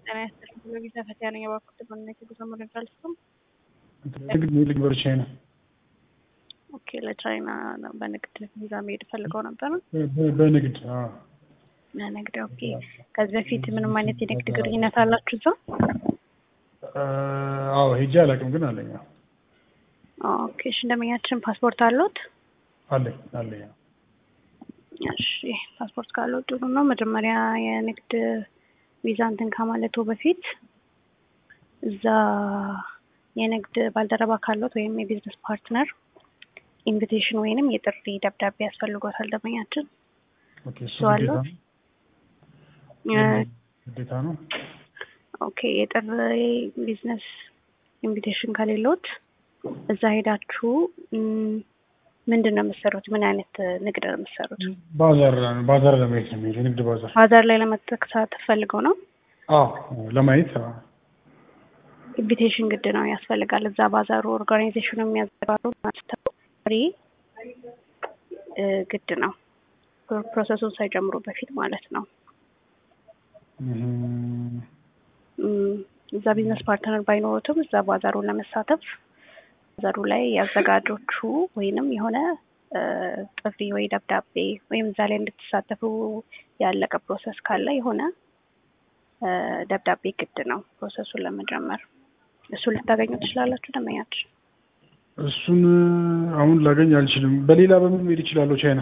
ጤና ይስጥልኝ። በቪዛ ፈተና ነኝ። እባክዎት በምን የጉዞ መረጃ ልስጥዎት? ንግድ ንግድ ወደ ቻይና ኦኬ፣ ለቻይና ነው በንግድ ቪዛ መሄድ ፈልገው ነበር? በ- በንግድ አዎ። ለንግድ ኦኬ። ከዚህ በፊት ምንም አይነት የንግድ ግንኙነት አላችሁ እዛ? አዎ ሄጄ አላውቅም፣ ግን አለኝ አዎ። ኦኬ፣ እሺ። እንደመኛችን ፓስፖርት አለዎት? አለኝ አለኝ አዎ። እሺ፣ ፓስፖርት ካለው ጥሩ ነው። መጀመሪያ የንግድ ቪዛ እንትን ከማለቱ በፊት እዛ የንግድ ባልደረባ ካለት ወይም የቢዝነስ ፓርትነር ኢንቪቴሽን ወይንም የጥሪ ደብዳቤ ያስፈልጎታል ደንበኛችን። ኦኬ እሱ እሱ አለው? ግዴታ ነው ግዴታ ነው። ኦኬ የጥሪ ቢዝነስ ኢንቪቴሽን ከሌሎት እዛ ሄዳችሁ ም፣ ምንድን ነው የምትሰሩት? ምን አይነት ንግድ ነው የምትሰሩት? ባዛር ባዛር ለማየት ነው የሚሄድ የንግድ ባዛር። ባዛር ላይ ለመሳተፍ ፈልገው ነው? አዎ ለማየት አዎ። ኢንቪቴሽን ግድ ነው ያስፈልጋል። እዛ ባዛሩ ኦርጋናይዜሽኑ የሚያዘጋሩ ጥሪ እ፣ ግድ ነው ፕሮ- ፕሮሰሱን ሳይጀምሩ በፊት ማለት ነው። እም፣ እም፣ እዛ ቢዝነስ ፓርትነር ባይኖሩትም እዛ ባዛሩን ለመሳተፍ ባዛሩ ላይ ያዘጋጆቹ ወይንም የሆነ እ፣ ጥሪ ወይ ደብዳቤ ወይም እዛ ላይ እንድትሳተፉ ያለቀ ፕሮሰስ ካለ የሆነ እ፣ ደብዳቤ ግድ ነው ፕሮሰሱን ለመጀመር። እሱን ልታገኙ ትችላላችሁ ደንበኛችን። እሱን አሁን ላገኝ አልችልም። በሌላ በምን መሄድ ይችላለሁ? ቻይና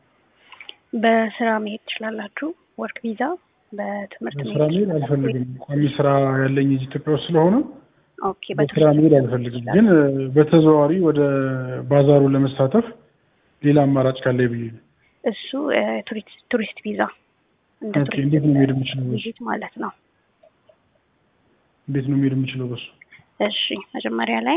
በስራ መሄድ ትችላላችሁ። ወርክ ቪዛ በትምህርት በስራ መሄድ አልፈልግም። ቋሚ ስራ ያለኝ እዚህ ኢትዮጵያ ውስጥ ስለሆነ ኦኬ በስራ መሄድ አልፈልግም። ግን በተዘዋዋሪ ወደ ባዛሩ ለመሳተፍ ሌላ አማራጭ ካለ ብዬ ነው። እሱ እ፣ ቱሪስት ቱሪስት ቪዛ እንደ ኦኬ ቱሪስት እንዴት ነው መሄድ የምችለው? በሱ ቪዚት ማለት ነው። እንዴት ነው መሄድ የምችለው? በሱ እሺ መጀመሪያ ላይ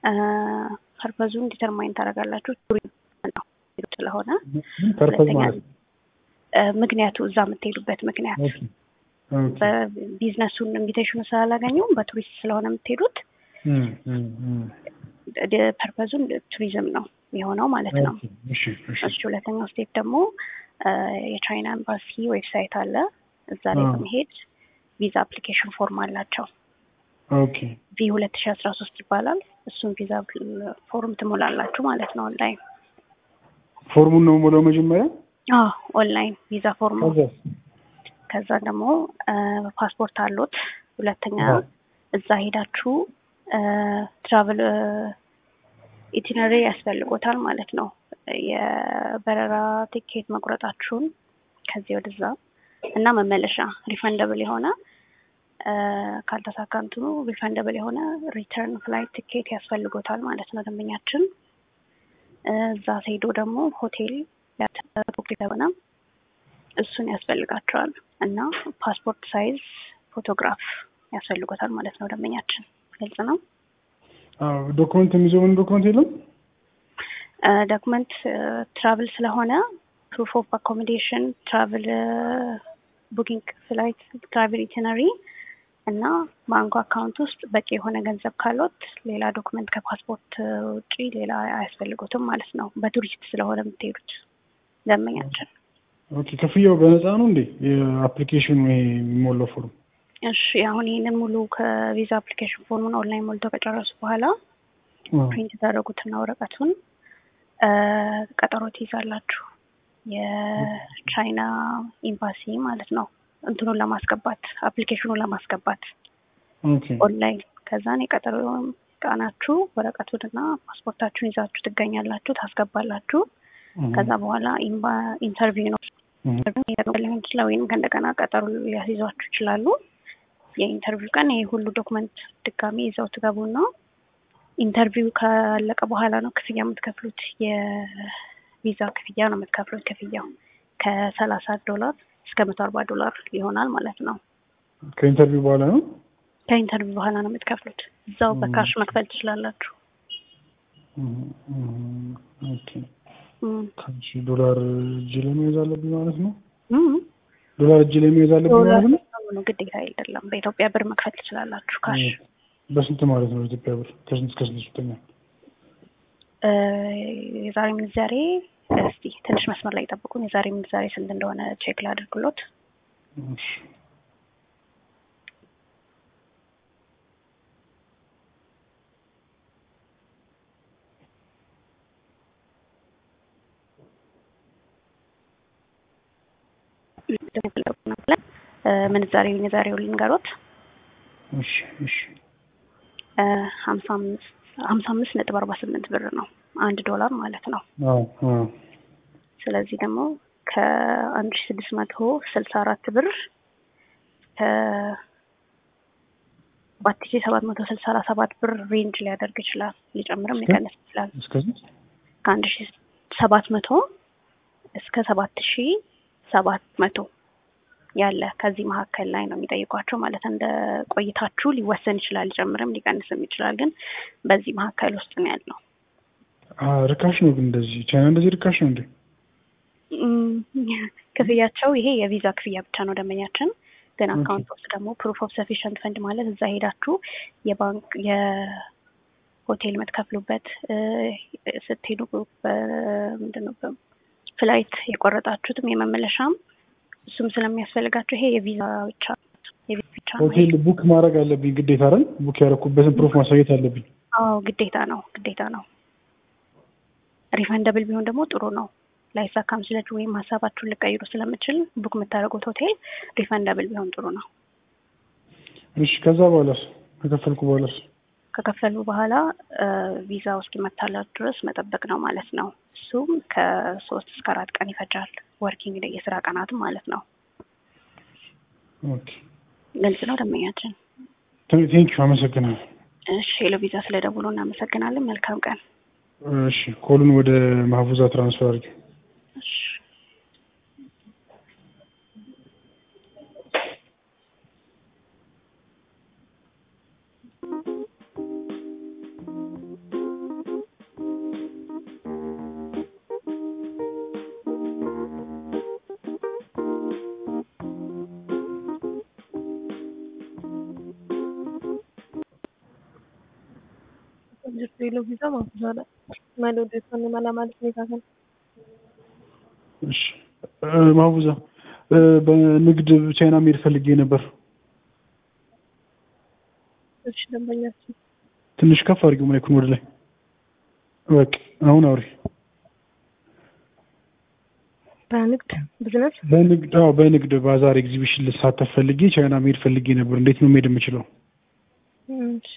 ፐርፐዙን ዲተርማይን ታደርጋላችሁ። ቱሪዝም ነው ስለሆነ ፐርፐዝ ሁለተኛ ማለት ነው። እ፣ ምክንያቱ እዛ የምትሄዱበት ምክንያት ኦኬ ኦኬ በቢዝነሱን ኢንቪቴሽኑ ስላላገኙ በቱሪስት ስለሆነ የምትሄዱት እም፣ እም፣ እም። ፐርፐዙን ቱሪዝም ነው የሆነው ማለት ነው። ኦኬ እሺ እሺ እሺ ሁለተኛው ስቴፕ ደግሞ እ፣ የቻይና ኤምባሲ ዌብሳይት አለ። እዛ ላይ አዎ። በመሄድ ቪዛ አፕሊኬሽን ፎርም አላቸው። ኦኬ ቪ ሁለት ሺ አስራ ሶስት ይባላል። እሱን ቪዛ ፎርም ትሞላላችሁ ማለት ነው ኦንላይን። ፎርሙን ነው የምሞላው መጀመሪያ። አዎ ኦንላይን ቪዛ ፎርም። ከዛ ከዛ ደግሞ ፓስፖርት አሉት። ሁለተኛ አዎ። እዛ ሄዳችሁ ትራቭል ኢቲነሪ ያስፈልጎታል ማለት ነው። የበረራ ቲኬት መቁረጣችሁን ከዚህ ወደዛ እና መመለሻ ሪፈንደብል የሆነ እ፣ ካልተሳካ እንትኑ ሪፈንደብል የሆነ ሪተርን ፍላይት ቲኬት ያስፈልጎታል ማለት ነው ደንበኛችን። እ፣ እዛ ሄዶ ደግሞ ሆቴል ቡክ የሆነ እሱን ያስፈልጋቸዋል እና ፓስፖርት ሳይዝ ፎቶግራፍ ያስፈልጎታል ማለት ነው ደንበኛችን። ግልጽ ነው። አዎ ዶክመንት የሚይዘው ምን ዶክመንት የለም? ዶክመንት ትራቭል ስለሆነ ፕሩፍ ኦፍ አኮሞዴሽን፣ ትራቭል ቡኪንግ ፍላይት፣ ትራቭል ኢቲነሪ እና ባንኩ አካውንት ውስጥ በቂ የሆነ ገንዘብ ካሎት ሌላ ዶክመንት ከፓስፖርት ውጪ ሌላ አያስፈልጉትም ማለት ነው። በቱሪስት ስለሆነ የምትሄዱት ደንበኛችን። ኦኬ ክፍያው በነፃ ነው እንዴ? የአፕሊኬሽኑ ይሄ የሚሞላው ፎርም? እሺ አሁን ይህንን ሙሉ ከቪዛ አፕሊኬሽን ፎርሙን ኦንላይን ሞልተው ከጨረሱ በኋላ አዎ። ፕሪንት ታደረጉትና ወረቀቱን እ፣ ቀጠሮ ትይዛላችሁ። የቻይና ኤምባሲ ማለት ነው እንትኑን ለማስገባት አፕሊኬሽኑን ለማስገባት ኦኬ ኦንላይን። ከዛን የቀጠሮ ቀናችሁ ወረቀቱንና ፓስፖርታችሁን ይዛችሁ ትገኛላችሁ፣ ታስገባላችሁ። እህ፣ ከዛ በኋላ ኢምባ- ኢንተርቪው ነው እህ፣ ኢንተርቪው ሊሆን ይችላል፣ ወይም ከእንደገና ቀጠሮ ሊያስይዟችሁ ይችላሉ። የኢንተርቪው ቀን ይሄ ሁሉ ዶክመንት ድጋሚ ይዘው ትገቡና ኢንተርቪው ካለቀ በኋላ ነው ክፍያ የምትከፍሉት። የቪዛ ክፍያ ነው የምትከፍሉት። ክፍያው ከሰላሳ ዶላር እስከ መቶ አርባ ዶላር ይሆናል ማለት ነው። ከኢንተርቪው በኋላ ነው። ከኢንተርቪው በኋላ ነው የምትከፍሉት። እዛው በካሽ መክፈል ትችላላችሁ። እህ፣ እህ፣ ኦኬ እም፣ ከሺ ዶላር እጅ ላይ መያዝ አለብኝ ማለት ነው። እም። ዶላር እጅ ላይ መያዝ አለብኝ ዶላር ማለት ነው። ነው ግዴታ አይደለም። በኢትዮጵያ ብር መክፈል ትችላላችሁ ካሽ በስንት ማለት ነው? ኢትዮጵያ ብር ከስንት እስከ ስንት ይሰጠኛል? እ፣ የዛሬ ምንዛሬ እስቲ ትንሽ መስመር ላይ ጠብቁን። የዛሬ ምንዛሬ ስንት እንደሆነ ቼክ ላድርግሎት። እሺ ምንዛሬውን የዛሬውን ልንገሮት እሺ እሺ ሀምሳ አምስት ሀምሳ አምስት ነጥብ አርባ ስምንት ብር ነው አንድ ዶላር ማለት ነው። አዎ አዎ ስለዚህ ደግሞ ከአንድ ሺ ስድስት መቶ ስልሳ አራት ብር ከአራት ሺ ሰባት መቶ ስልሳ ሰባት ብር ሬንጅ ሊያደርግ ይችላል። ሊጨምርም ሊቀንስ ይችላል። እስከዚህ ከአንድ ሺ ሰባት መቶ እስከ ሰባት ሺ ሰባት መቶ ያለ ከዚህ መካከል ላይ ነው የሚጠይቋቸው ማለት እንደ ቆይታችሁ ሊወሰን ይችላል። ሊጨምርም ሊቀንስም ይችላል። ግን በዚህ መካከል ውስጥ ነው ያለው። ርካሽ ነው ግን እንደዚህ ቻይና እንደዚህ ርካሽ ነው እንዴ? ክፍያቸው ይሄ የቪዛ ክፍያ ብቻ ነው ደንበኛችን። ግን አካውንት ውስጥ ደግሞ ፕሩፍ ኦፍ ሰፊሽንት ፈንድ ማለት እዛ ሄዳችሁ የባንክ የሆቴል የምትከፍሉበት ስትሄዱ ምንድን ነው ፍላይት የቆረጣችሁትም የመመለሻም እሱም ስለሚያስፈልጋቸው ይሄ የቪዛ ብቻ የቪዛ ብቻ ነው። ሆቴል ቡክ ማድረግ አለብኝ ግዴታ አይደል? ቡክ ያደረኩበትን ፕሩፍ ማሳየት አለብኝ። አዎ ግዴታ ነው ግዴታ ነው። ሪፈንደብል ቢሆን ደግሞ ጥሩ ነው። ላይሳካም ስለች ወይም ሀሳባችሁን ልቀይሩ ስለምችል ቡክ የምታደርጉት ሆቴል ሪፈንደብል ቢሆን ጥሩ ነው። እሺ ከዛ በኋላስ ከከፈልኩ በኋላስ ከከፈሉ በኋላ ቪዛው እስኪመታላት ድረስ መጠበቅ ነው ማለት ነው። እሱም ከሶስት እስከ አራት ቀን ይፈጃል። ወርኪንግ ዴይ የስራ ቀናትም ማለት ነው። ኦኬ ግልጽ ነው ደንበኛችን። ቴንኪዩ አመሰግናለሁ። እሺ ሄሎ ቪዛ ስለደውሎ እናመሰግናለን። መልካም ቀን። እሺ ኮሉን ወደ ማህፉዛ ትራንስፈር አድርጊ። እሺ ሌሎ ቪዛ ማፍዛለ ማለ ወደ ሰን ማላ ማለት ነው ታከል እሺ ማህፉዛ በንግድ ቻይና መሄድ ፈልጌ ነበር። እሺ ደንበኛችን ትንሽ ከፍ አድርጊው ማይኩን ወደ ላይ። በቃ አሁን አውሪ። በንግድ ቢዝነስ በንግድ አዎ፣ በንግድ ባዛር ኤግዚቢሽን ልሳተፍ ፈልጌ ቻይና መሄድ ፈልጌ ነበር። እንዴት ነው መሄድ የምችለው? እሺ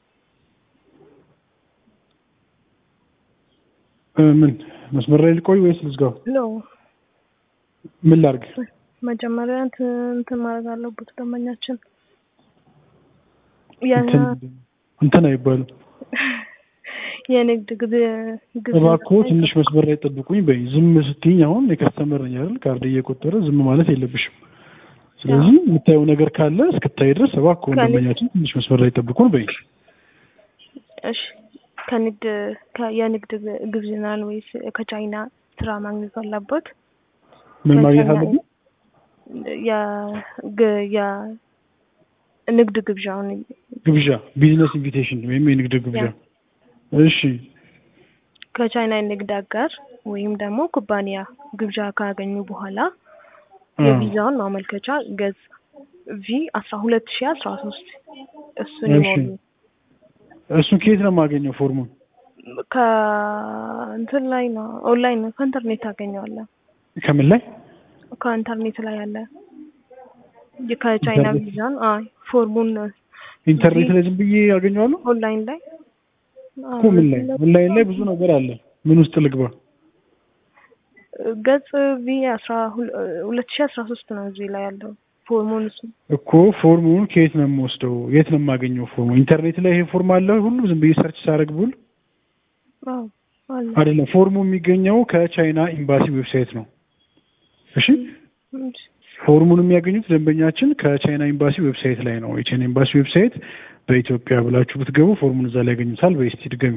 ምን መስመር ላይ ልቆይ ወይስ ልዝጋው? ኖ ምን ላድርግ? መጀመሪያ እንትን ማድረግ አለበት ደንበኛችን እንትን አይባልም። የንግድ ግብ ግብ እባክዎ ትንሽ መስመር ላይ ጠብቁኝ በይ። ዝም ስትይኝ አሁን የከስተመር ነኝ አይደል? ካርድ እየቆጠረ ዝም ማለት የለብሽም። ስለዚህ የምታየው ነገር ካለ እስክታይ ድረስ እባክዎ ደንበኛችን ትንሽ መስመር ላይ ጠብቁን በይ። እሺ ከንግድ የንግድ ግብዝናን ወይስ ከቻይና ስራ ማግኘት አለበት? ምን ማግኘት አለብኝ? የንግድ ግብዣውን ግብዣ ቢዝነስ ኢንቪቴሽን ወይም የንግድ ግብዣ። እሺ ከቻይና የንግድ አጋር ወይም ደግሞ ኩባንያ ግብዣ ካገኙ በኋላ የቪዛውን ማመልከቻ ገጽ ቪ አስራ ሁለት ሺ አስራ ሶስት እሱን ይሞሉ። እሱን ከየት ነው የማገኘው ፎርሙን? ከእንትን ላይ ነው ኦንላይን ነው ከኢንተርኔት ታገኘዋለህ። ከምን ላይ? ከኢንተርኔት ላይ ያለ ከቻይና ቪዛን አይ ፎርሙን ኢንተርኔት ላይ ዝም ብዬ ያገኘዋለሁ። ኦንላይን ላይ እኮ ምን ላይ ኦንላይን ላይ ብዙ ነገር አለ። ምን ውስጥ ልግባ? ገጽ ቪ አስራ ሁለት ሺ አስራ ሶስት ነው እዚህ ላይ ያለው ፎርሙን እሱ እኮ ፎርሙን ከየት ነው የምወስደው? የት ነው የማገኘው ፎርሙ? ኢንተርኔት ላይ ይሄ ፎርም አለ ሁሉ ዝም ብዬ ሰርች ሳደርግ ብውል አዎ አለ አይደለም። ፎርሙ የሚገኘው ከቻይና ኤምባሲ ዌብሳይት ነው። እሺ ፎርሙን የሚያገኙት ደንበኛችን ከቻይና ኤምባሲ ዌብሳይት ላይ ነው። የቻይና ኤምባሲ ዌብሳይት በኢትዮጵያ ብላችሁ ብትገቡ ፎርሙን እዛ ላይ ያገኙታል። በስቲ ድገሚ።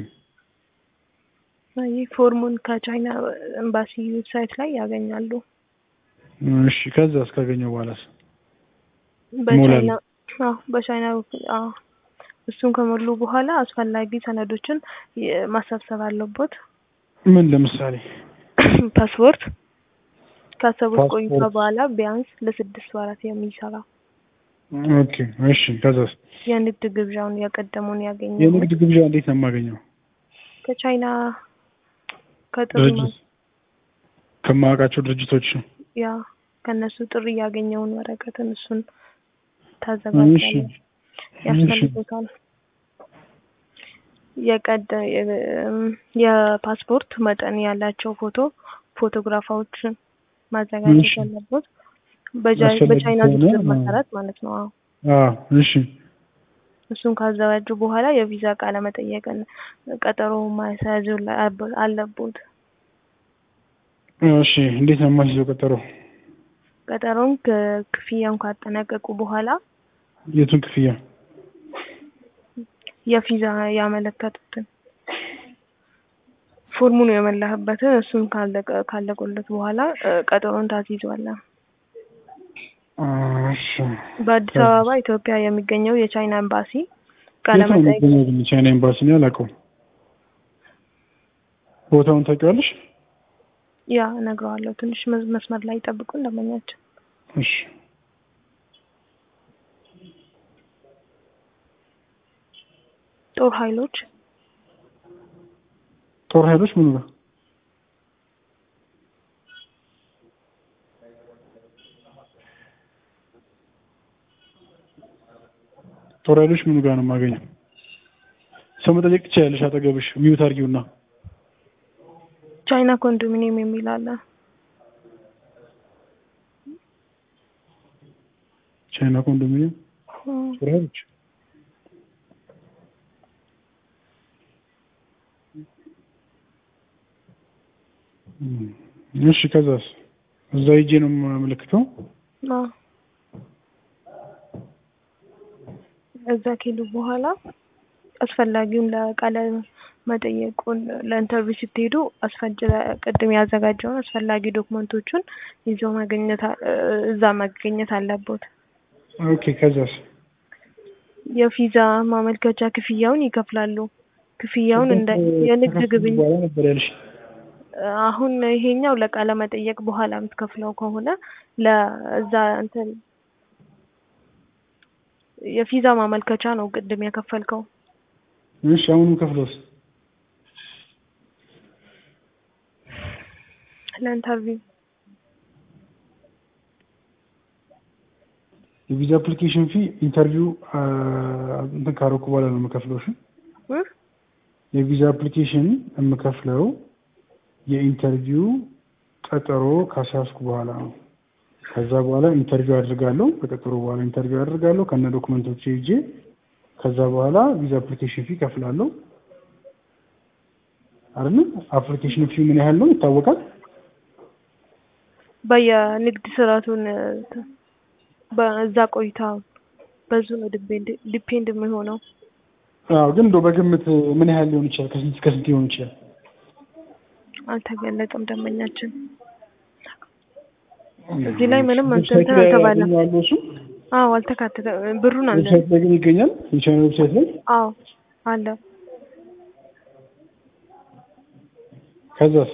ይህ ፎርሙን ከቻይና ኤምባሲ ዌብሳይት ላይ ያገኛሉ። እሺ ከዛ እስካገኘው በኋላስ በቻይና አዎ በቻይና አዎ እሱን ከሞሉ በኋላ አስፈላጊ ሰነዶችን ማሰብሰብ አለበት። ምን ለምሳሌ ፓስፖርት ካሰቡት ፓስፖርት። ቆይታ በኋላ ቢያንስ ለስድስት ወራት የሚሰራ ኦኬ እሺ ከዛስ የንግድ ግብዣውን ያቀደሙን ያገኘ የንግድ ግብዣ እንዴት ነው የማገኘው? ከቻይና ከጥሩ ድርጅት ከማውቃቸው ድርጅቶች ነው። ያ ከእነሱ ጥሪ ያገኘውን ወረቀትን እሱን ታዘጋጃለህ እሺ ያስፈልጉታል። የቀደ የፓስፖርት መጠን ያላቸው ፎቶ ፎቶግራፋዎችን ማዘጋጀት እሺ። ያለበት በጃ- አስፈላጊ በቻይና ከሆነ ዝርዝር አዎ። መሰረት ማለት ነው። አዎ አዎ እሺ እሱን ካዘጋጁ በኋላ የቪዛ ቃለ መጠየቅን ቀጠሮ ማስያዝ አለቦት። እሺ እንዴት ነው የማስይዘው ቀጠሮ? ቀጠሮውን ክ- ክፍያውን ካጠናቀቁ በኋላ የቱን ክፍያ? የቪዛ ያመለከቱትን ፎርሙን የመላህበትን እሱን ካለቀ ካለቁለት በኋላ እ፣ ቀጠሮን ታስይዟለህ። እሺ በአዲስ አበባ ኢትዮጵያ የሚገኘው የቻይና ኤምባሲ ቃለ የት ነው መጠይቅ የሚገኘው ግን ቻይና ኤምባሲ ነው አላውቀውም። ቦታውን ታውቂዋለሽ? ያ እነግረዋለሁ። ትንሽ መዝ- መስመር ላይ ጠብቁ እንደመኛቸው እሺ ጦር ኃይሎች ጦር ኃይሎች ምኑ ጋር? ጦር ኃይሎች ምኑ ጋር ነው የማገኘው? ሰው መጠየቅ ትችያለሽ። አጠገብሽ ሚዩት አድርጊውና ቻይና ኮንዶሚኒየም የሚል አለ። ቻይና ኮንዶሚኒየም እም፣ ጦር ኃይሎች እም፣ እሺ ከዛስ እዛ ሂጄ ነው የማመለክተው። አዎ። እዛ ከሄዱ በኋላ አስፈላጊውን ለቃለ መጠየቁን ለኢንተርቪው ስትሄዱ አስፈጅ ቅድም ያዘጋጀውን አስፈላጊ ዶክመንቶቹን ይዘው መገኘት አ- እዛ መገኘት አለቦት። ኦኬ ከዛስ የቪዛ ማመልከቻ ክፍያውን ይከፍላሉ። ክፍያውን እንደ የንግድ ከከፈልኩ ግብኝ በኋላ ነበር ያልሽ። አሁን ይሄኛው ለቃለ መጠየቅ በኋላ የምትከፍለው ከሆነ ለዛ እንትን የቪዛ ማመልከቻ ነው ቅድም የከፈልከው። እሺ አሁንም ከፍለውስ ለኢንተርቪው የቪዛ አፕሊኬሽን ፊ ኢንተርቪው እንትን ካረኩ በኋላ ነው የምከፍለው። እሺ እ? የቪዛ አፕሊኬሽን የምከፍለው የኢንተርቪው ቀጠሮ ካስያዝኩ በኋላ ነው። ከዛ በኋላ ኢንተርቪው አድርጋለሁ። ከቀጠሮ በኋላ ኢንተርቪው አድርጋለሁ ከነ ዶክመንቶች ይዤ። ከዛ በኋላ ቪዛ አፕሊኬሽን ፊ ከፍላለሁ። አይደል? አፕሊኬሽን ፊ ምን ያህል ነው ይታወቃል? በየንግድ ስርዓቱን በዛ ቆይታ በዙ ነው ዲፔንድ ዲፔንድ የሚሆነው። አዎ፣ ግን እንደው በግምት ምን ያህል ሊሆን ይችላል? ከስንት እስከ ስንት ሊሆን ይችላል? አልተገለጠም ደንበኛችን። እዚህ ላይ ምንም እንትን ዌብሳይት ላይ አልተባለም። ያገኘዋለሁ እሱ አዎ አልተካተተ ብሩን አለ። ዌብሳይት ላይ ግን ይገኛል። የቻይና ዌብሳይት ላይ አዎ አለ። ከዛስ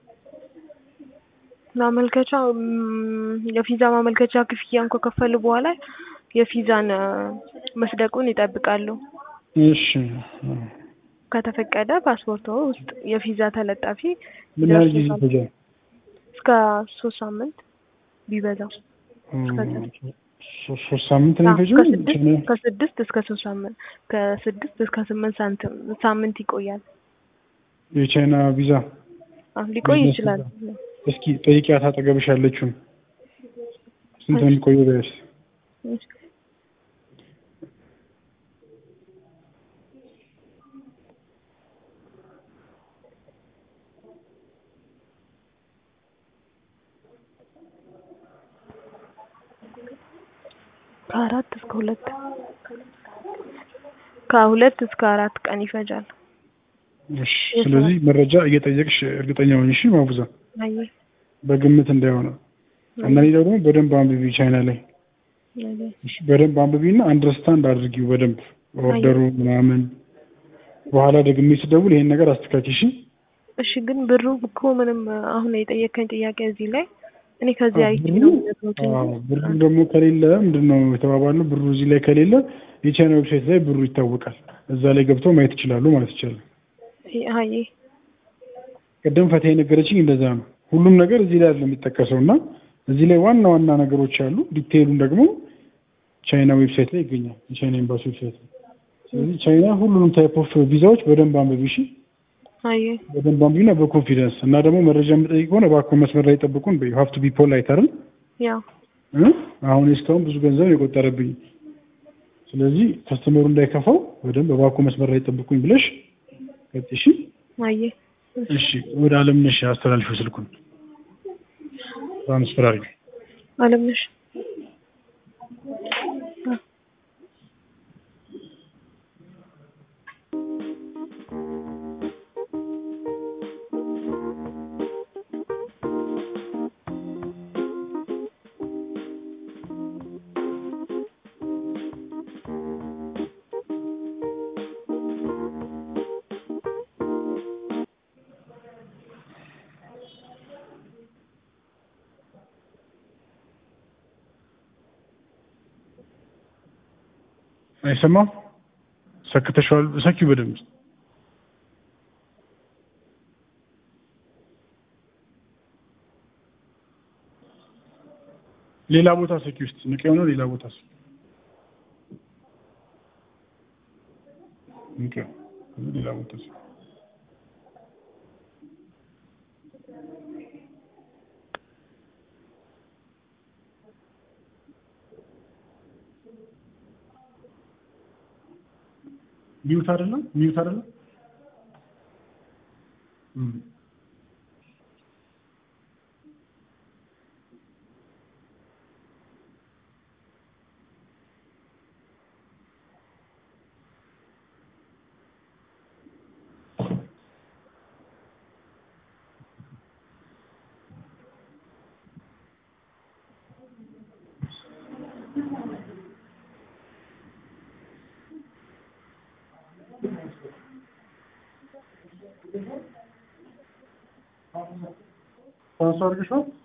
ማመልከቻ ም፣ የቪዛ ማመልከቻ ክፍያን ከከፈሉ በኋላ የቪዛን እ፣ መስደቁን ይጠብቃሉ። እሺ ከተፈቀደ ፓስፖርቶ ውስጥ የቪዛ ተለጣፊ ምን ያህል ጊዜ ይደርሱታል። ይፈጃል? እስከ ሶስት ሳምንት ቢበዛው ሶ- ሶስት ሳምንት ነው አዎ፣ የሚፈጀው? ከስድስት ቻይና- ከስድስት እስከ ሶስት ሳምንት ከስድስት እስከ ስምንት ሳንቲም ሳምንት ይቆያል። የቻይና ቪዛ አዎ ሊቆይ ቢዝነስ ይችላል። እስኪ ጠይቂያት አጠገብሽ ያለችውን ስንት ነው የሚቆየው? ቢያንስ ከአራት እስከ ሁለት ከሁለት እስከ አራት ቀን ይፈጃል። እሺ። ስለዚህ መረጃ እየጠየቅሽ እርግጠኛ ሆኝ እሺ። ማቡዛ አይ በግምት እንዳይሆነ እና ሌላው ደግሞ በደንብ አንብቢ ቻይና ላይ አይ እሺ። በደንብ አንብቢና አንደርስታንድ አድርጊው በደንብ ኦርደሩ ምናምን። በኋላ ደግሜ ስደውል ይሄን ነገር አስተካኪ እሺ። እሺ ግን ብሩ እኮ ምንም አሁን የጠየቀኝ ጥያቄ እዚህ ላይ እኔ ከዚህ አዎ፣ አይቼ ብሩ- ነው የምነግሮት አዎ፣ እንጂ ብሩ ደግሞ ከሌለ ምንድን ነው የተባባልነው? ብሩ እዚህ ላይ ከሌለ የቻይና ዌብሳይት ላይ ብሩ ይታወቃል። እዛ ላይ ገብተው ማየት ይችላሉ ማለት ይቻላል። አይ ቅድም ፈትሄ የነገረችኝ እንደዛ ነው። ሁሉም ነገር እዚህ ላይ አይደለም የሚጠቀሰው እና እዚህ ላይ ዋና ዋና ነገሮች አሉ። ዲቴይሉን ደግሞ ቻይና ዌብሳይት ላይ ይገኛል። የቻይና ኤምባሲ ዌብሳይት ላይ። ስለዚህ ቻይና ሁሉንም ታይፕ ኦፍ ቪዛዎች በደንብ አንብቢ እሺ። አየ በደንብ አንብቢና በኮንፊደንስ እና ደግሞ መረጃ የምጠይቅ ከሆነ እባክዎ መስመር ላይ ጠብቁን። ዩ ሀቭ ቱ ቢ ፖላይት አይደል? ያው እ? አሁን እስካሁን ብዙ ገንዘብ ነው የቆጠረብኝ። ስለዚህ ከስተመሩ እንዳይከፋው በደንብ እባክዎ መስመር ላይ ጠብቁኝ ብለሽ ቀጥ እሺ። አየ እሺ ወደ አለምነሽ አስተላልፊው ስልኩን ትራንስፈር አድርጊ። አለምነሽ አይሰማም? ሰክተሽዋል? ሰኪው በደንብ ሌላ ቦታ ሰኪ ውስጥ ንቅ የሆነ ሌላ ቦታ ሰኪ ንቅ ሌላ ቦታ ሰኪ ሚውት አይደለም ሚውት አይደለም እም ትራንስፈር አድርገሽዋል?